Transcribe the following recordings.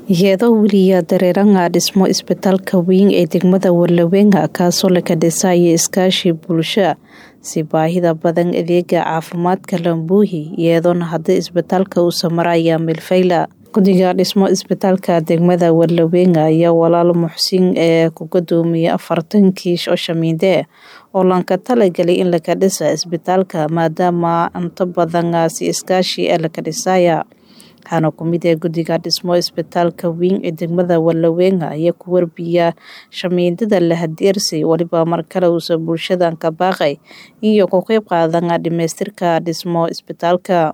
iyadoo weliya dareeranga dhismo isbitaalka weyn ee degmada Wallaweynka kaasoo la kadhisaya iskaashi bulsho si baahida badan adeega caafimaadka Lambuhi iyadoona hadda isbitaalka uu samaraya milfayla guddiga dhismo isbitaalka degmada Wallaweynka ayaa walaalo muxsin ee ku gudoomiyay afartan kiish oo shamiinde oo lanka talagalay in la dhisa isbitaalka maadaama inta badan si iskaashi la kadhisaya waxaana ku mid ah guddiga dhismo isbitaalka weyn ee degmada Wallaweynka ayaa ku warbiya shamiindada la hadeersay waliba mar kale uusa bulshadan ka baaqay iyo ku qayb qaadan dhamaystirka dhismo isbitaalka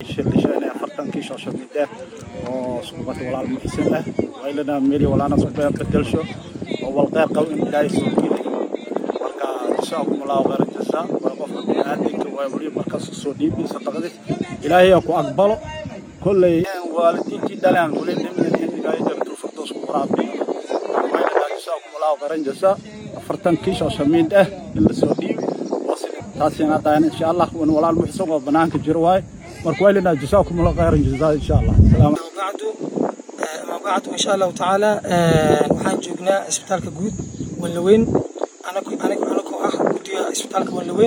oo suubat walaal muxsin ah waylana meel walaana suubat bedelsho oo wal qeyb qabo in ilaahay soo geli marka jazaakum allah khayran jazaa waa qofka bini'aadamka waa wali markaas soo dhiibi sadaqada ilaahay ku aqbalo kullay waalidiintii dhalaan wali dhimin ilaahay jannatul firdaws ku qaraabi waylana jazaakum allah khayran jazaa afartan kiish oo shamiid ah in la soo dhiibi taasina daan insha Allah wan walaal muxsin oo banaanka jiro waay marka waylana jazaakum allah khayran jazaa insha Allah salaam bacdu ama bacdu insha Allah taala waxaan joognaa isbitaalka guud Wallaweyn anagu anagu anagu ah guddiga isbitaalka Wallaweyn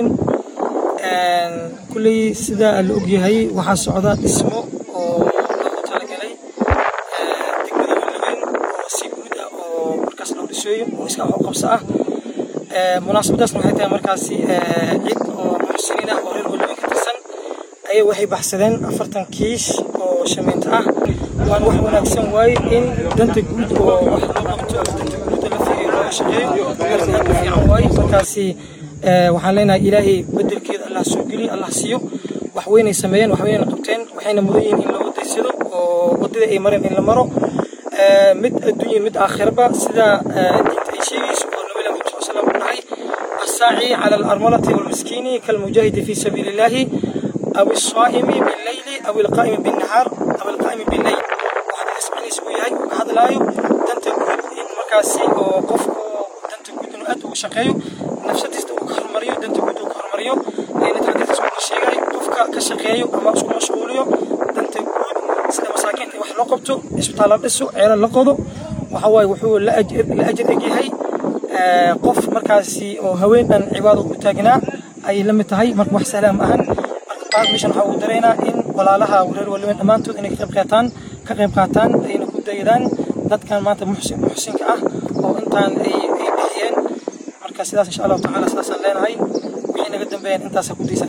kulli sida la og yahay waxaa socda dhismo oo loogu talagalay degmada Wallaweyn oo si guud ah oo markaas loo dhisayo oo iska wax qabso ah munaasabadaasna waxay tahay markaasi cid oo muxsiniin ah oo reer Wallaweyn ka tirsan ayay waxay baxsadeen afartan kiish oo shamiinta ah waan wax wanaagsan waaye in danta guud oo wax loo qabto danta guud la fiiriyo loo shaqeeyo markaasi aad u fiican waaye markaasi waxaan leenahay ilaahay bedelkeeda allah soo geliyo allah siiyo wax weynay sameeyeen wax weynay qabteen waxayna mudan yihiin in loo daysado oo wadada ay mareen in la maro mid adduunyo mid aakhiraba sida diinta ay sheegayso oo nabiga muxuu sallallahu alayhi wasallam dhahay الساعي على الأرملة والمسكين كالمجاهد في سبيل الله أو الصائم بالليل أو القائم بالنهار أو القائم بالليل waxaad ismacniis uu yahay ka hadlaayo danta guud in markaasi oo qofku danta guud inuu aad uga shaqeeyo nafsadiista uu ka hormariyo danta guud uu ka hormariyo ayna taxdiis uu sheegay qofka ka shaqeeyo ama isku mashquuliyo danta guud sida masaakiinta wax loo qabto isbitaal la dhiso ceelo la qodo waxa waaye wuxuu la ajir la ajir yahay qof markaasi oo haween dhan cibaado u taagnaa ayay la mid tahay marka wax sahlan ma ahan marka meeshan waxaa uu dareynaa in walaalaha reer Wallaweyn dhammaantood inay ka qayb qaataan ka qayb qaataan ayna ku daydaan dadkan maanta muxsin muxsinka ah oo intaan ay ay bixiyeen marka sidaas insha Allah taala sidaas aan leenahay wixii naga dambeeyeen intaas ku diisan